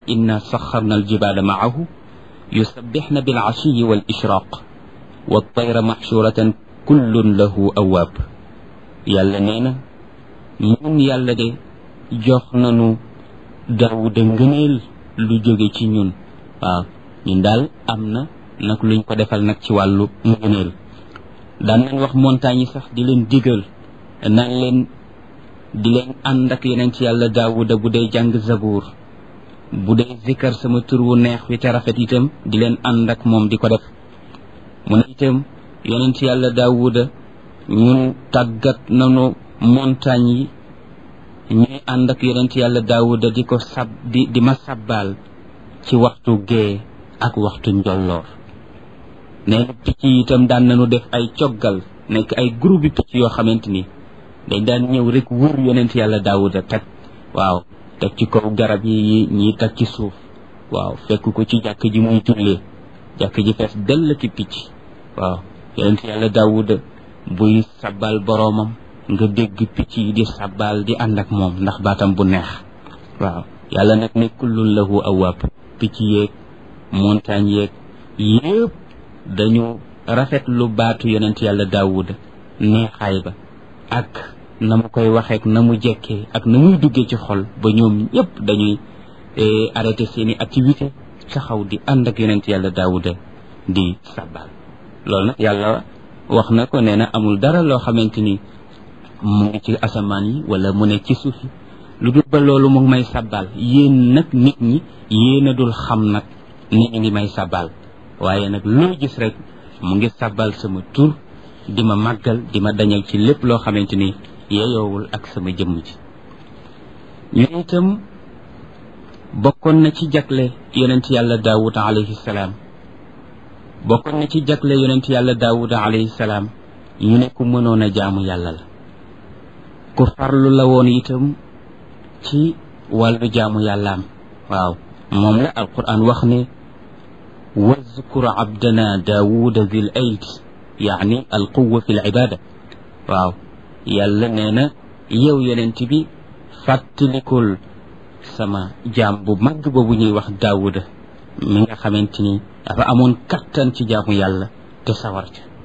inna saxarna aljibaala maahu yusabbixna bilcashiyi wal ishraq wa tayra maxshuratan kullun lahu awaab yàlla nee na ñun yàlla de jox nanu daawuda ngëneel lu jóge ci ñun waaw ñun daal am na nag luñ ko defal nag ci wàllu ngëneel daan nañ wax montagne yi sax di leen digal naan leen di leen ànd ak yeneen ci yàlla daawuda bu dee jàng zabuur bu dee zikkar sama tur wu neex wi te rafet itam di leen ànd ak moom di ko def mu ne itam yeneen ci yàlla daawuda ñun tàggat nanu montagne yi ñuy ànd ak yeneen ci yàlla daawuda di ko sab di di ma sabbaal ci waxtu gee ak waxtu njolloor nee na picc yi itam daan nañu def ay coggal nekk ay groupe picc yoo xamante ni dañ daan ñëw rek wër yonent yàlla daawuda teg waaw teg ci kaw garab yi ñiy teg ci suuf waaw fekk ko ci jàkk ji muy jullee jàkk ji fees dell ki picc waaw yonent yàlla daawuda buy sabbal boroomam nga dégg picc yi di sabbal di ànd ak moom ndax baatam bu neex waaw yàlla nag ne kullun lahu awaab picc yeeg montagne yeeg yëpp dañu rafet lu baatu yonent yàlla daawuda neexaay ba ak na mu koy waxeek na mu jekkee ak na muy duggee ci xol ba ñoom ñëpp dañuy arrêté seeni activité taxaw di ànd ak yonent yàlla daawuda di sabbal loolu nag yàlla wax na ko nee na amul dara loo xamante ni mu ngi ci asamaan yi wala mu ne ci suuf yi lu dul ba loolu mu ngi may sabbal yéen nag nit ñi yéen a dul xam nag ni ñu ngi may sabbal waaye nag loo gis rek mu ngi sabbal sama tur di ma màggal di ma dañal ci lépp loo xamante ni yeyoowul ak sama jëmm ji ñu itam bokkoon na ci jagle yonent yàlla daawuda alayhi salaam bokkoon na ci jagle yonent yàlla daawuda alayhi salaam ñu ne ku mënoon a jaamu yàlla la ku farlu la woon itam ci wàllu jaamu yàllaam waaw moom la alquran wax ne wazkur abdana daawuda zil ayd yaani alquwa fi l ibada waaw yàlla nee na yow yonent bi fàttalikul sama jaam bu mag boobu ñuy wax daawuda mi nga xamante ni dafa amoon kattan ci jaamu yàlla te sawar ca